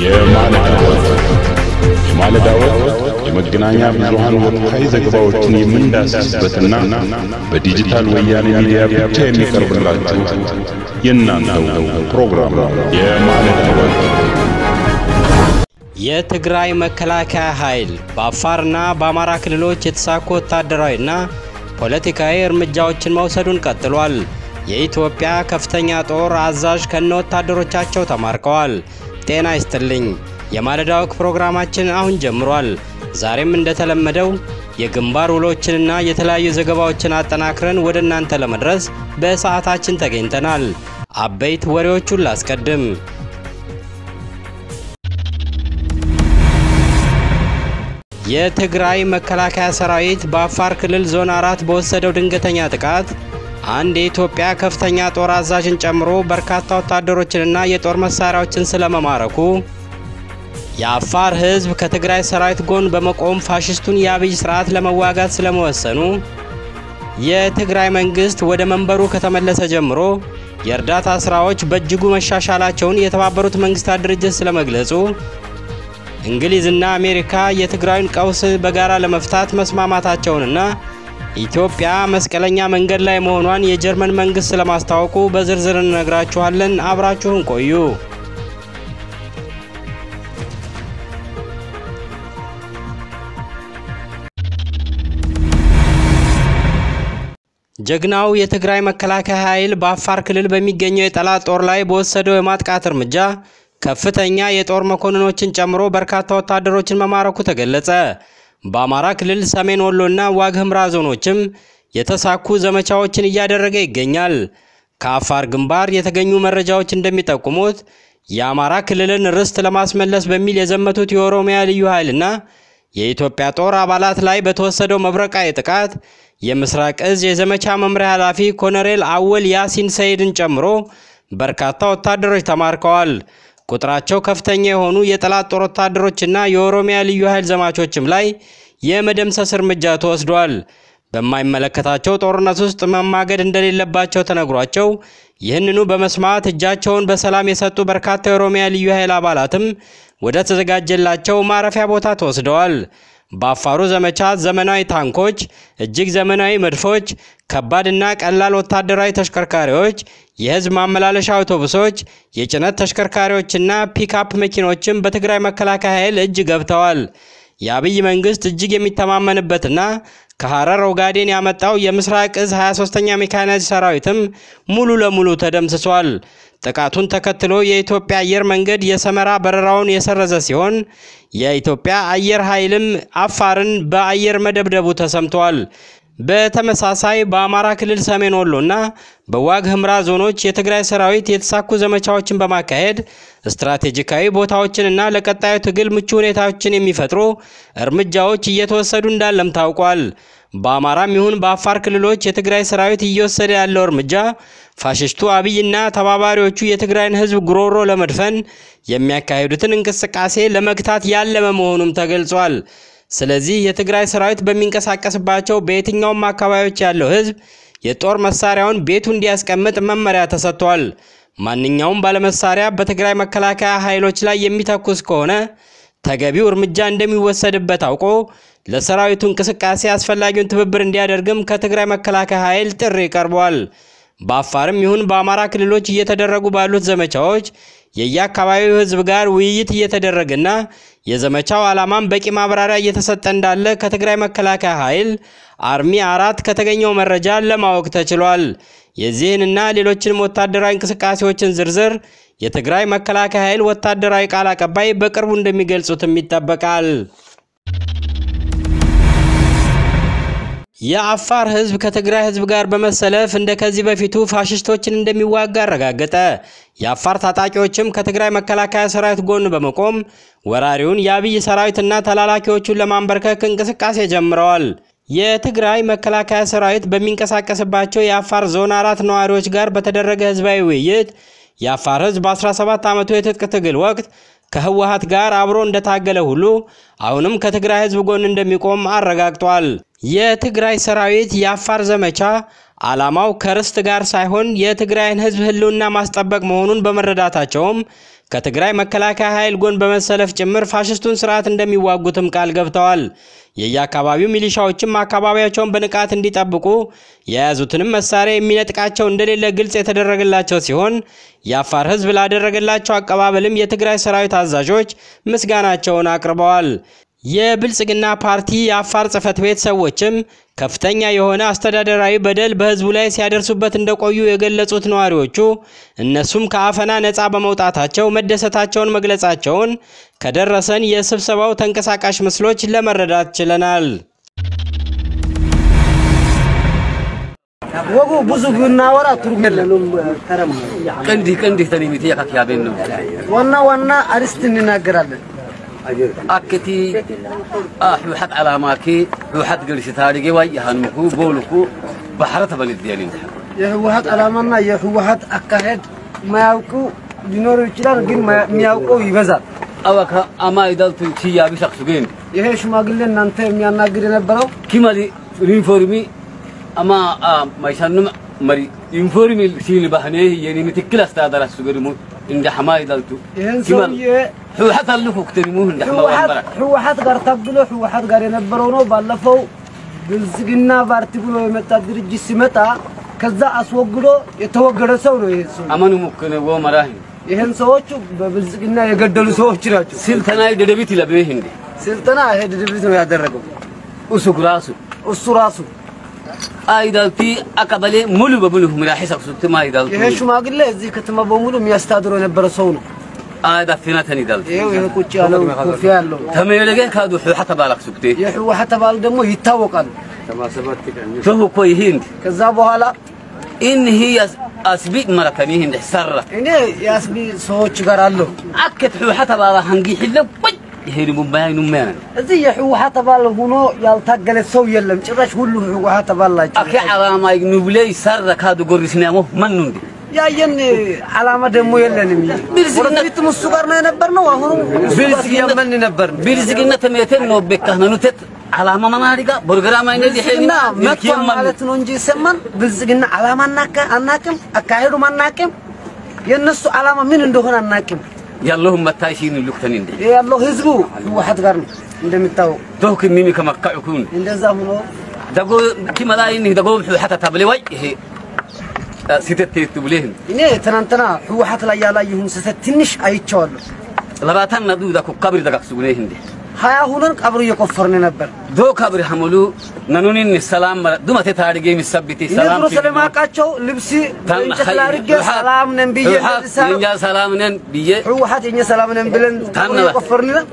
የማለዳ ወቅት የማለዳ ወቅት የመገናኛ ብዙሃን ወቅታዊ ዘገባዎችን የምንዳስስበትና በዲጂታል ወያኔ ሚዲያ ብቻ የሚቀርብላችሁ የእናንተው ፕሮግራም ነው። የማለዳ ወቅት የትግራይ መከላከያ ኃይል በአፋርና በአማራ ክልሎች የተሳኩ ወታደራዊና ፖለቲካዊ እርምጃዎችን መውሰዱን ቀጥሏል። የኢትዮጵያ ከፍተኛ ጦር አዛዥ ከነ ወታደሮቻቸው ተማርከዋል። ጤና ይስጥልኝ። የማለዳ ወግ ፕሮግራማችን አሁን ጀምሯል። ዛሬም እንደተለመደው የግንባር ውሎችንና የተለያዩ ዘገባዎችን አጠናክረን ወደ እናንተ ለመድረስ በሰዓታችን ተገኝተናል። አበይት ወሬዎቹን ላስቀድም። የትግራይ መከላከያ ሰራዊት በአፋር ክልል ዞን አራት በወሰደው ድንገተኛ ጥቃት አንድ የኢትዮጵያ ከፍተኛ ጦር አዛዥን ጨምሮ በርካታ ወታደሮችንና የጦር መሳሪያዎችን ስለመማረኩ፣ የአፋር ሕዝብ ከትግራይ ሰራዊት ጎን በመቆም ፋሽስቱን የአብይ ስርዓት ለመዋጋት ስለመወሰኑ፣ የትግራይ መንግስት ወደ መንበሩ ከተመለሰ ጀምሮ የእርዳታ ስራዎች በእጅጉ መሻሻላቸውን የተባበሩት መንግስታት ድርጅት ስለመግለጹ እንግሊዝና አሜሪካ የትግራይን ቀውስ በጋራ ለመፍታት መስማማታቸውንና ኢትዮጵያ መስቀለኛ መንገድ ላይ መሆኗን የጀርመን መንግስት ስለማስታወቁ በዝርዝር እንነግራችኋለን። አብራችሁን ቆዩ። ጀግናው የትግራይ መከላከያ ኃይል በአፋር ክልል በሚገኘው የጠላት ጦር ላይ በወሰደው የማጥቃት እርምጃ ከፍተኛ የጦር መኮንኖችን ጨምሮ በርካታ ወታደሮችን መማረኩ ተገለጸ። በአማራ ክልል ሰሜን ወሎና ዋግ ኽምራ ዞኖችም የተሳኩ ዘመቻዎችን እያደረገ ይገኛል። ከአፋር ግንባር የተገኙ መረጃዎች እንደሚጠቁሙት የአማራ ክልልን ርስት ለማስመለስ በሚል የዘመቱት የኦሮሚያ ልዩ ኃይልና የኢትዮጵያ ጦር አባላት ላይ በተወሰደው መብረቃዊ ጥቃት የምስራቅ እዝ የዘመቻ መምሪያ ኃላፊ ኮሎኔል አወል ያሲን ሰይድን ጨምሮ በርካታ ወታደሮች ተማርከዋል። ቁጥራቸው ከፍተኛ የሆኑ የጠላት ጦር ወታደሮችና የኦሮሚያ ልዩ ኃይል ዘማቾችም ላይ የመደምሰስ እርምጃ ተወስዷል። በማይመለከታቸው ጦርነት ውስጥ መማገድ እንደሌለባቸው ተነግሯቸው ይህንኑ በመስማት እጃቸውን በሰላም የሰጡ በርካታ የኦሮሚያ ልዩ ኃይል አባላትም ወደ ተዘጋጀላቸው ማረፊያ ቦታ ተወስደዋል። በአፋሩ ዘመቻ ዘመናዊ ታንኮች፣ እጅግ ዘመናዊ መድፎች፣ ከባድና ቀላል ወታደራዊ ተሽከርካሪዎች፣ የህዝብ ማመላለሻ አውቶቡሶች፣ የጭነት ተሽከርካሪዎችና ፒክአፕ መኪኖችም በትግራይ መከላከያ ኃይል እጅ ገብተዋል። የአብይ መንግስት እጅግ የሚተማመንበትና ከሐረር ኦጋዴን ያመጣው የምስራቅ እዝ 23ኛ ሜካናይዝድ ሰራዊትም ሙሉ ለሙሉ ተደምስሷል። ጥቃቱን ተከትሎ የኢትዮጵያ አየር መንገድ የሰመራ በረራውን የሰረዘ ሲሆን የኢትዮጵያ አየር ኃይልም አፋርን በአየር መደብደቡ ተሰምቷል። በተመሳሳይ በአማራ ክልል ሰሜን ወሎና በዋግ ኽምራ ዞኖች የትግራይ ሰራዊት የተሳኩ ዘመቻዎችን በማካሄድ ስትራቴጂካዊ ቦታዎችንና ለቀጣዩ ትግል ምቹ ሁኔታዎችን የሚፈጥሩ እርምጃዎች እየተወሰዱ እንዳለም ታውቋል። በአማራም ይሁን በአፋር ክልሎች የትግራይ ሰራዊት እየወሰደ ያለው እርምጃ ፋሽስቱ አብይና ተባባሪዎቹ የትግራይን ሕዝብ ጉሮሮ ለመድፈን የሚያካሂዱትን እንቅስቃሴ ለመግታት ያለመ መሆኑም ተገልጿል። ስለዚህ የትግራይ ሰራዊት በሚንቀሳቀስባቸው በየትኛውም አካባቢዎች ያለው ሕዝብ የጦር መሳሪያውን ቤቱ እንዲያስቀምጥ መመሪያ ተሰጥቷል። ማንኛውም ባለመሳሪያ በትግራይ መከላከያ ኃይሎች ላይ የሚተኩስ ከሆነ ተገቢው እርምጃ እንደሚወሰድበት አውቆ ለሰራዊቱ እንቅስቃሴ አስፈላጊውን ትብብር እንዲያደርግም ከትግራይ መከላከያ ኃይል ጥሪ ቀርቧል። በአፋርም ይሁን በአማራ ክልሎች እየተደረጉ ባሉት ዘመቻዎች የየአካባቢው ህዝብ ጋር ውይይት እየተደረገና የዘመቻው ዓላማም በቂ ማብራሪያ እየተሰጠ እንዳለ ከትግራይ መከላከያ ኃይል አርሚ አራት ከተገኘው መረጃ ለማወቅ ተችሏል። የዚህንና ሌሎችንም ወታደራዊ እንቅስቃሴዎችን ዝርዝር የትግራይ መከላከያ ኃይል ወታደራዊ ቃል አቀባይ በቅርቡ እንደሚገልጹትም ይጠበቃል። የአፋር ህዝብ ከትግራይ ህዝብ ጋር በመሰለፍ እንደ ከዚህ በፊቱ ፋሽስቶችን እንደሚዋጋ አረጋገጠ። የአፋር ታጣቂዎችም ከትግራይ መከላከያ ሰራዊት ጎን በመቆም ወራሪውን የአብይ ሰራዊትና ተላላኪዎቹን ለማንበርከክ እንቅስቃሴ ጀምረዋል። የትግራይ መከላከያ ሰራዊት በሚንቀሳቀስባቸው የአፋር ዞን አራት ነዋሪዎች ጋር በተደረገ ህዝባዊ ውይይት የአፋር ህዝብ በ17 ዓመቱ የትጥቅ ትግል ወቅት ከህወሀት ጋር አብሮ እንደታገለ ሁሉ አሁንም ከትግራይ ህዝብ ጎን እንደሚቆም አረጋግጧል። የትግራይ ሰራዊት የአፋር ዘመቻ ዓላማው ከርስት ጋር ሳይሆን የትግራይን ህዝብ ህልውና ማስጠበቅ መሆኑን በመረዳታቸውም ከትግራይ መከላከያ ኃይል ጎን በመሰለፍ ጭምር ፋሽስቱን ስርዓት እንደሚዋጉትም ቃል ገብተዋል። የየአካባቢው ሚሊሻዎችም አካባቢያቸውን በንቃት እንዲጠብቁ የያዙትንም መሳሪያ የሚነጥቃቸው እንደሌለ ግልጽ የተደረገላቸው ሲሆን የአፋር ሕዝብ ላደረገላቸው አቀባበልም የትግራይ ሰራዊት አዛዦች ምስጋናቸውን አቅርበዋል። የብልጽግና ፓርቲ የአፋር ጽህፈት ቤት ሰዎችም ከፍተኛ የሆነ አስተዳደራዊ በደል በህዝቡ ላይ ሲያደርሱበት እንደቆዩ የገለጹት ነዋሪዎቹ እነሱም ከአፈና ነፃ በመውጣታቸው መደሰታቸውን መግለጻቸውን ከደረሰን የስብሰባው ተንቀሳቃሽ ምስሎች ለመረዳት ችለናል። ወጉ ብዙ ብናወራ ትርጉም የለውም። ተረም ቀንዲ ቀንዲ ተኒሚቲ ያካክያቤን ነው ዋና ዋና አርስት እንናገራለን። አከቲ ሕውሓት ዓላማኪ ሕውሓት ገልሲ ታሪጌ ዋይ ያሃንምኩ ቦልኩ ባሕረ ተበልድ ያሊ የህወሀት ዓላማና የህወሀት አካሄድ ማያውቁ ሊኖሩ ይችላል፣ ግን የሚያውቀው ይበዛል። አዋካ አማ ይዳልቱ ቺያቢ ሸክሱ ግን ይሄ ሽማግሌ እናንተ የሚያናግር የነበረው ኪመሊ ዩኒፎርሚ አማ ማይሻኑም መሪ ዩኒፎርሚ ሲል ባህኔ የኒ ምትክል አስተዳደር አሱ ገድሙ እንደ ሐማ ይዳልቱ ይህን ሰውዬ ሕውሓት አልኩ ክትንሙ እንደ ሐማ ወንበራ ህወሀት ጋር ታግሎ ህወሀት ጋር የነበረው ነው። ባለፈው ብልጽግና ፓርቲ ብሎ የመጣ ድርጅት ሲመጣ ከዛ አስወግዶ የተወገደ ሰው ነው። ይሄ ሰው አመኑ ሙክነ ወ መራህ ይህን ሰዎቹ በብልጽግና የገደሉ ሰዎች ናቸው። ስልተናይ ደደቢት ይለብህ እንዴ ስልጠና ይሄ ድርጅት ነው ያደረገው ኡሱክ ራሱ እሱ ራሱ አይዳልቲ አቀበሌ ሙሉ በሙሉ ምራሒ ሰክሱት ማይዳልቱ ይሄ ሽማግሌ እዚህ ከተማ በሙሉ የሚያስተዳድረው የነበረ ሰው ነው። አዳፊናተን ይዳልቱ ይሄው ይሄ ቁጭ ያለው ኮፊያ ያለው ተመለገ ካዱ ሕውሓት ባላክ ሱክቴ የህወሓት አባል ደግሞ ይታወቃሉ። ተሁ እኮ ይሄ እንዲ ከዛ በኋላ ኢን ሂ አስቢ መረከኒ እንዲ ሰራ እኔ የአስቢ ሰዎች ጋር አለሁ። አከት ሕውሓት ባላ ሃንጊ ሒለ ወይ ይሄ ድሙ ባይ ኑመያ እዚህ የህወሓት አባል ሆኖ ያልታገለ ሰው የለም። ጭራሽ ሁሉ ህወሓት አባል ናቸው። አከ ዓላማ ንብለይ ሰራ ካዱ ጎሪስናሞ መኑ እንዲ ያየን ዓላማ ደግሞ የለንም። ብልጽግና- ወደፊትም እሱ ጋር ነው የነበርነው። አሁንም እሱ ጋር እያመን ነበር። ብልጽግና ተሜቴን ነው ቤካህነኑቴት ዓላማ መናሪጋ ፕሮግራም አይነት ብልጽግና መጥቷል ማለት ነው እንጂ ይሰማን። ብልጽግና ዓላማ አናካ- አናቅም፣ አካሄዱም አናቅም፣ የእነሱ ዓላማ ምን እንደሆነ አናቅም። ያለሁም መታይሲን ሉክተን እንዲ ይሄ ያለው ህዝቡ ህወሓት ጋር ነው እንደሚታወቅ። ተውክ ሚሚ ከመካዕኩን እንደዛ ሆኖ ደጎ ኪመላይን ደጎ ሕውሓት ታብለ ወይ ይሄ ሲተት ትብሌህን እኔ ትናንትና ህወሓት ላይ ያላየሁን ስህተት ትንሽ አይቼዋለሁ። ለባታን ነዱ ዳኩ ካብሪ ደጋክሱ ጉኔ እንዴ ሀያ ሁነን ቀብሩ እየቆፈርን ነበር። ዶ ካብሪ ሐሙሉ ነኑኒን ሰላም ዱመቴ ታሪጌ የሚሰብቲ እኔ ሰላም ድሮ ስለማውቃቸው ልብሲ እንጨት ላይ አድርጌ ሰላም ነን ብዬ እንደዚህ ሳረግ የኛ ሰላም ነን ብዬ ህወሓት የኛ ሰላም ነን ብለን ቀብሩ ታነባ። እየቆፈርን ነን።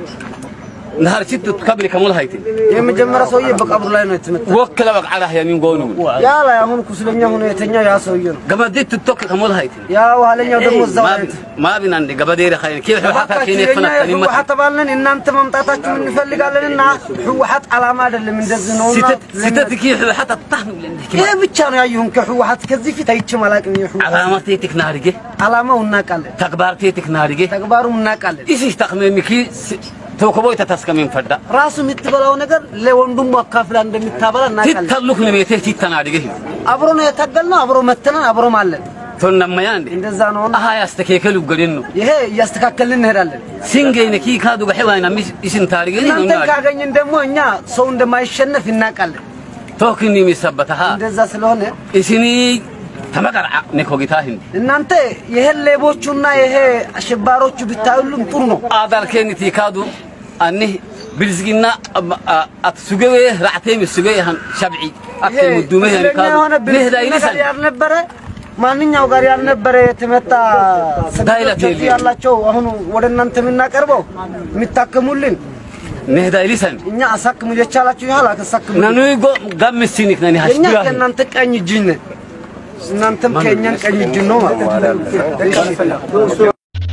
ነሃርሲት ካብሪ ከሙል ሃይቲ የመጀመሪያ ሰውዬ በቀብሩ ላይ ነው የተመታ። ወከለ በቃላ ያሚን ጎኑ ያ ላይ አሁን ኩስለኛ ሆኖ የተኛው ያ ሰውዬ ነው። ገበዲት ትቶክ ከሙል ሃይቲ ያ ኋለኛው ደግሞ እዛው ላይ ነው። ማቢና እንደ ገበዴረ ኻይን ኪ ሕውሓት እባካችሁ ኪኔ የኛ ፈነከኒ መት የህወሓት አባል ነን እናንተ መምጣታችሁን እንፈልጋለንና ህወሓት ዓላማ አይደለም እንደዚህ ነውና ሲተት ሲተት ኪ ሕውሓት አታህኑ ለንደ ይሄ ብቻ ነው ያየሁን ከህወሓት ከዚህ ፊት አይቼም አላውቅም። የህወሓት ዓላማቴ ትክናርጌ ዓላማው እናውቃለን፣ ተግባርቴ ትክናርጌ ተግባሩም እናውቃለን። ኢሲ ተቅመሚ ኪ ተወከቦይ ተተስከሚን ፈዳ ራሱ የምትበላው ነገር ለወንድሙ አካፍላ እንደምታበላ እናውቃለን። ትተሉክ ንሜቴ ትተናድገ አብሮ ነው የታገልነው፣ አብሮ መተናን፣ አብሮም አለን። ቶነመያ እንዴ እንደዛ ነውና አሃ ያስተከከሉ ገደን ነው ይሄ እያስተካከልን እንሄዳለን። ሲንገይነ ኪ ካዱ ገሕዋይና ሚስ ኢስን ታሪገ እናንተን ካገኘን ደግሞ እኛ ሰው እንደማይሸነፍ እናውቃለን። ቶክኒ የሚሰበተሃ እንደዛ ስለሆነ እስኒ ተመቀርዓ ነኮጊታ ህንዲ እናንተ ይሄን ሌቦቹና ይሄ አሸባሮቹ ብታዩሉም ጥሩ ነው። አዳልኬኒ ቲካዱ አኒህ ብልዝግና አት ሱገዌ ራዕቴም ሱገ ያህን ሸብዒ አክ ይሄ ሙዱመ ያኒ ስለኛ ካዱ የሆነ ንህዳ ብልጽግና ጋር ይልሰን ያልነበረ ማንኛው ጋር ያልነበረ የተመታ ዳይለት ሰዎች የለም። ያላቸው አሁን ወደ እናንተ የምናቀርበው የሚታከሙልን ንህዳ ይልሰን እኛ አሳክሙ የቻላችሁ ያህል አሳክሙ። ነኑይ ጎ ጋምስቲኒክ ነኒ እኛ ሀሽቢያ ከእናንተ ቀኝ እጅ ነን፣ እናንተም ከእኛን ቀኝ እጅ ነው ማለት ነው።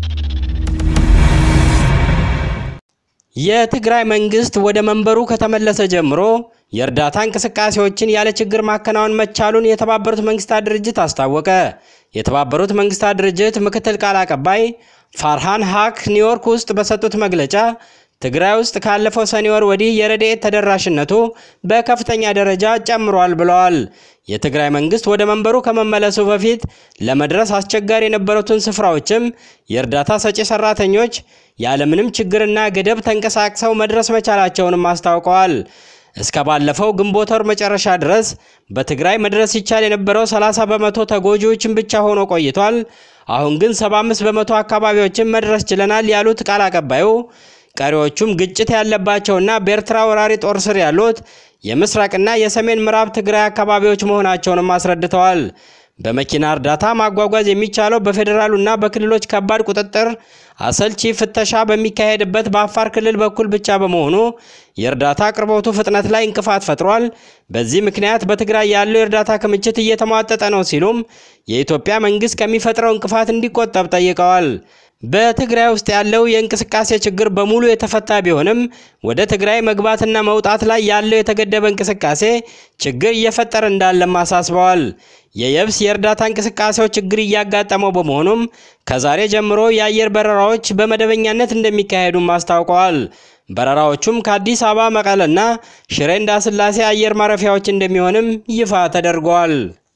የትግራይ መንግስት ወደ መንበሩ ከተመለሰ ጀምሮ የእርዳታ እንቅስቃሴዎችን ያለ ችግር ማከናወን መቻሉን የተባበሩት መንግስታት ድርጅት አስታወቀ። የተባበሩት መንግስታት ድርጅት ምክትል ቃል አቀባይ ፋርሃን ሃክ ኒውዮርክ ውስጥ በሰጡት መግለጫ ትግራይ ውስጥ ካለፈው ሰኔ ወር ወዲህ የረድኤት ተደራሽነቱ በከፍተኛ ደረጃ ጨምሯል ብለዋል። የትግራይ መንግስት ወደ መንበሩ ከመመለሱ በፊት ለመድረስ አስቸጋሪ የነበሩትን ስፍራዎችም የእርዳታ ሰጪ ሰራተኞች ያለምንም ችግርና ገደብ ተንቀሳቅሰው መድረስ መቻላቸውንም አስታውቀዋል። እስከ ባለፈው ግንቦት ወር መጨረሻ ድረስ በትግራይ መድረስ ይቻል የነበረው 30 በመቶ ተጎጂዎችን ብቻ ሆኖ ቆይቷል። አሁን ግን 75 በመቶ አካባቢዎችን መድረስ ችለናል ያሉት ቃል አቀባዩ ቀሪዎቹም ግጭት ያለባቸውና በኤርትራ ወራሪ ጦር ስር ያሉት የምስራቅና የሰሜን ምዕራብ ትግራይ አካባቢዎች መሆናቸውንም አስረድተዋል። በመኪና እርዳታ ማጓጓዝ የሚቻለው በፌዴራሉና በክልሎች ከባድ ቁጥጥር አሰልቺ ፍተሻ በሚካሄድበት በአፋር ክልል በኩል ብቻ በመሆኑ የእርዳታ አቅርቦቱ ፍጥነት ላይ እንቅፋት ፈጥሯል። በዚህ ምክንያት በትግራይ ያለው የእርዳታ ክምችት እየተሟጠጠ ነው ሲሉም የኢትዮጵያ መንግስት ከሚፈጥረው እንቅፋት እንዲቆጠብ ጠይቀዋል። በትግራይ ውስጥ ያለው የእንቅስቃሴ ችግር በሙሉ የተፈታ ቢሆንም ወደ ትግራይ መግባትና መውጣት ላይ ያለው የተገደበ እንቅስቃሴ ችግር እየፈጠረ እንዳለም አሳስበዋል። የየብስ የእርዳታ እንቅስቃሴው ችግር እያጋጠመው በመሆኑም ከዛሬ ጀምሮ የአየር በረራዎች በመደበኛነት እንደሚካሄዱም አስታውቀዋል። በረራዎቹም ከአዲስ አበባ መቀለና ሽሬ እንዳስላሴ አየር ማረፊያዎች እንደሚሆንም ይፋ ተደርገዋል።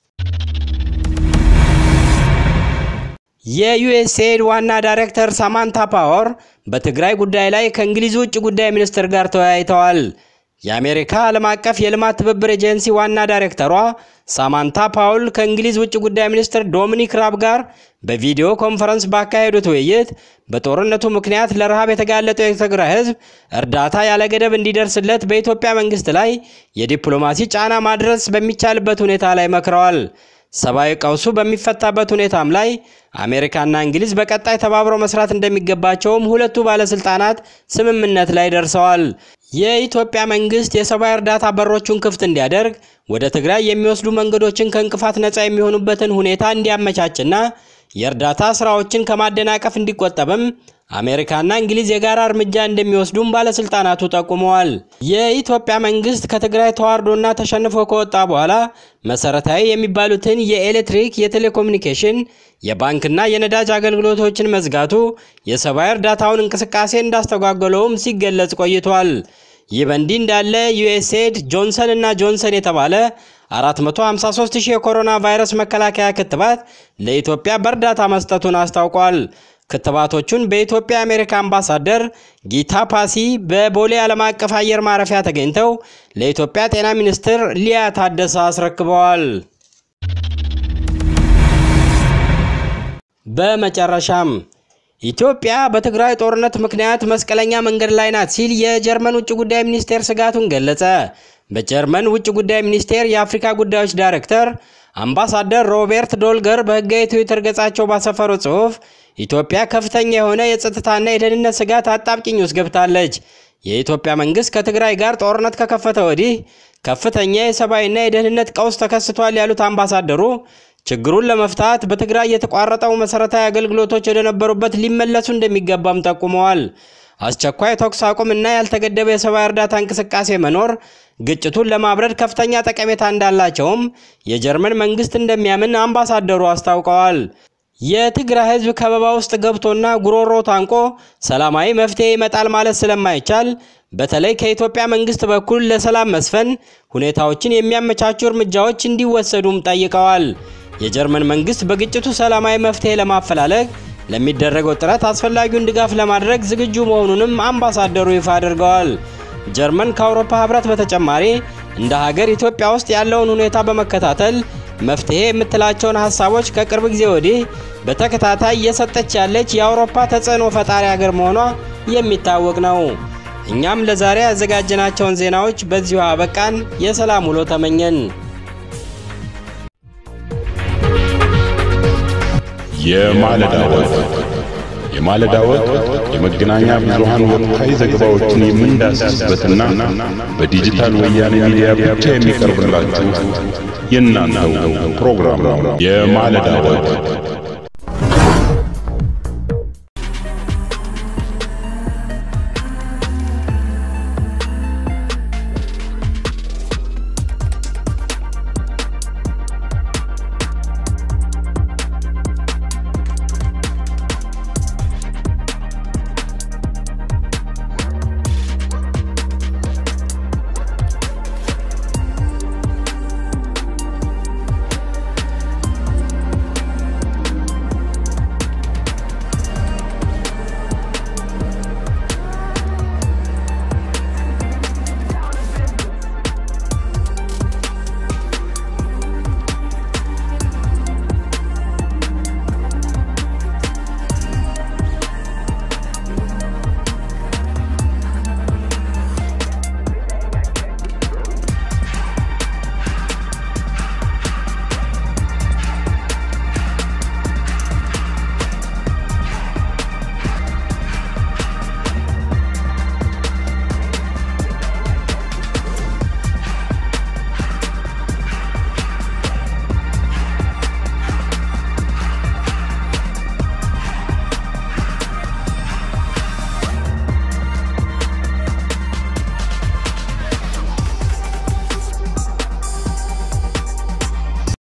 የዩኤስኤድ ዋና ዳይሬክተር ሳማንታ ፓወር በትግራይ ጉዳይ ላይ ከእንግሊዝ ውጭ ጉዳይ ሚኒስትር ጋር ተወያይተዋል። የአሜሪካ ዓለም አቀፍ የልማት ትብብር ኤጀንሲ ዋና ዳይሬክተሯ ሳማንታ ፓውል ከእንግሊዝ ውጭ ጉዳይ ሚኒስትር ዶሚኒክ ራብ ጋር በቪዲዮ ኮንፈረንስ ባካሄዱት ውይይት በጦርነቱ ምክንያት ለረሃብ የተጋለጠው የትግራይ ሕዝብ እርዳታ ያለ ገደብ እንዲደርስለት በኢትዮጵያ መንግስት ላይ የዲፕሎማሲ ጫና ማድረስ በሚቻልበት ሁኔታ ላይ መክረዋል። ሰብአዊ ቀውሱ በሚፈታበት ሁኔታም ላይ አሜሪካና እንግሊዝ በቀጣይ ተባብረው መስራት እንደሚገባቸውም ሁለቱ ባለስልጣናት ስምምነት ላይ ደርሰዋል። የኢትዮጵያ መንግስት የሰብአዊ እርዳታ በሮቹን ክፍት እንዲያደርግ ወደ ትግራይ የሚወስዱ መንገዶችን ከእንቅፋት ነፃ የሚሆኑበትን ሁኔታ እንዲያመቻችና የእርዳታ ስራዎችን ከማደናቀፍ እንዲቆጠብም አሜሪካና እንግሊዝ የጋራ እርምጃ እንደሚወስዱም ባለስልጣናቱ ጠቁመዋል። የኢትዮጵያ መንግስት ከትግራይ ተዋርዶና ተሸንፎ ከወጣ በኋላ መሰረታዊ የሚባሉትን የኤሌክትሪክ፣ የቴሌኮሙኒኬሽን፣ የባንክና የነዳጅ አገልግሎቶችን መዝጋቱ የሰብአዊ እርዳታውን እንቅስቃሴ እንዳስተጓጎለውም ሲገለጽ ቆይቷል። ይህ በእንዲህ እንዳለ ዩኤስኤድ ጆንሰን እና ጆንሰን የተባለ 453 ሺህ የኮሮና ቫይረስ መከላከያ ክትባት ለኢትዮጵያ በእርዳታ መስጠቱን አስታውቋል። ክትባቶቹን በኢትዮጵያ የአሜሪካ አምባሳደር ጊታ ፓሲ በቦሌ ዓለም አቀፍ አየር ማረፊያ ተገኝተው ለኢትዮጵያ ጤና ሚኒስትር ሊያ ታደሰ አስረክበዋል። በመጨረሻም ኢትዮጵያ በትግራይ ጦርነት ምክንያት መስቀለኛ መንገድ ላይ ናት ሲል የጀርመን ውጭ ጉዳይ ሚኒስቴር ስጋቱን ገለጸ። በጀርመን ውጭ ጉዳይ ሚኒስቴር የአፍሪካ ጉዳዮች ዳይሬክተር አምባሳደር ሮቤርት ዶልገር በሕጋዊ ትዊተር ገጻቸው ባሰፈሩ ጽሑፍ ኢትዮጵያ ከፍተኛ የሆነ የጸጥታና የደህንነት ስጋት አጣብቂኝ ውስጥ ገብታለች። የኢትዮጵያ መንግስት ከትግራይ ጋር ጦርነት ከከፈተ ወዲህ ከፍተኛ የሰብአዊና የደህንነት ቀውስ ተከስቷል ያሉት አምባሳደሩ ችግሩን ለመፍታት በትግራይ የተቋረጠው መሰረታዊ አገልግሎቶች ወደነበሩበት ሊመለሱ እንደሚገባም ጠቁመዋል። አስቸኳይ ተኩስ አቁም እና ያልተገደበ የሰብአዊ እርዳታ እንቅስቃሴ መኖር ግጭቱን ለማብረድ ከፍተኛ ጠቀሜታ እንዳላቸውም የጀርመን መንግስት እንደሚያምን አምባሳደሩ አስታውቀዋል። የትግራይ ህዝብ ከበባ ውስጥ ገብቶና ጉሮሮ ታንቆ ሰላማዊ መፍትሄ ይመጣል ማለት ስለማይቻል በተለይ ከኢትዮጵያ መንግስት በኩል ለሰላም መስፈን ሁኔታዎችን የሚያመቻቹ እርምጃዎች እንዲወሰዱም ጠይቀዋል። የጀርመን መንግስት በግጭቱ ሰላማዊ መፍትሄ ለማፈላለግ ለሚደረገው ጥረት አስፈላጊውን ድጋፍ ለማድረግ ዝግጁ መሆኑንም አምባሳደሩ ይፋ አድርገዋል። ጀርመን ከአውሮፓ ህብረት በተጨማሪ እንደ ሀገር ኢትዮጵያ ውስጥ ያለውን ሁኔታ በመከታተል መፍትሄ የምትላቸውን ሀሳቦች ከቅርብ ጊዜ ወዲህ በተከታታይ እየሰጠች ያለች የአውሮፓ ተጽዕኖ ፈጣሪ ሀገር መሆኗ የሚታወቅ ነው። እኛም ለዛሬ ያዘጋጀናቸውን ዜናዎች በዚሁ አበቃን። የሰላም ውሎ ተመኘን። የማለዳ ወግ የማለዳ ወግ የመገናኛ ብዙሃን ወቅታዊ ዘገባዎችን የምንዳስስበትና በዲጂታል ወያኔ ሚዲያ ብቻ የሚቀርብላችሁ የእናንተው ፕሮግራም ነው። የማለዳ ወግ